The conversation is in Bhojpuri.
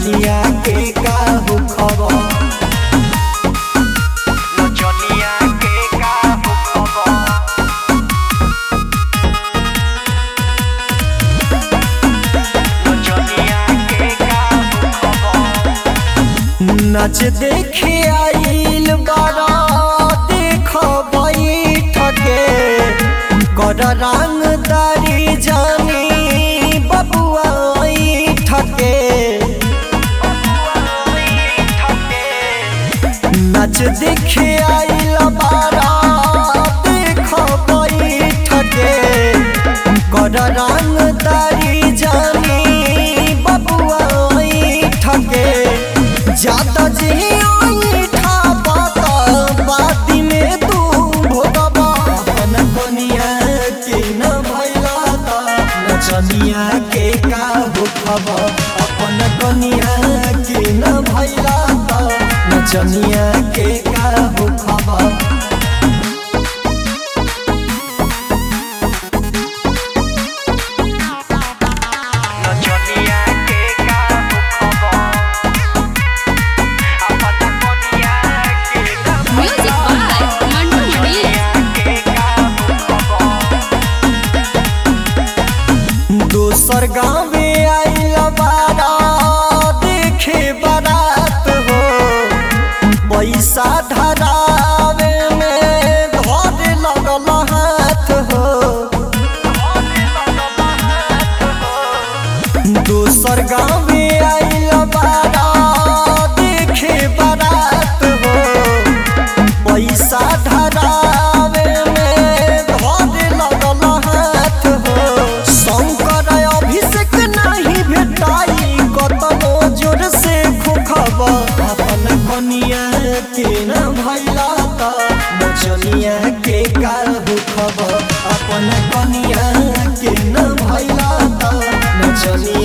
नचनिया के का हो खबर नचनिया के का हो खबर नचनिया के का हो खबर नच देखे आइल बारा देख बैठके कर रंगदारी जानी बबुआ ठके नच देखे आइल बारा देख बैठके कर रंगदारी जानी बबुआ ठके ज्यादा जी ठा बाता बाती में तू भोगबा अपन बनिया के न भैला ता नचनिया के का हो खबर अपन कनिया के न भैला ता नचनिया के का हो खबर नचनिया के का हो खबर अपन कनिया के ना Music by Mandu Mani. के का हो खबर दोसर गाँव में आइल बारा देखे बारात हो पैसा धरावे में धरे लगल हाथ हो दोसर गाँव में आइल बारा देखे बारात हो पैसा धरावे में धरे लगल हाथ हो शंकर अभिषेक नहीं भेटाई कतनो जोर से खोखब अपन कनिया के न भैला त नचनिया के काल खबर अपन कनिया के न भैला त नचनिया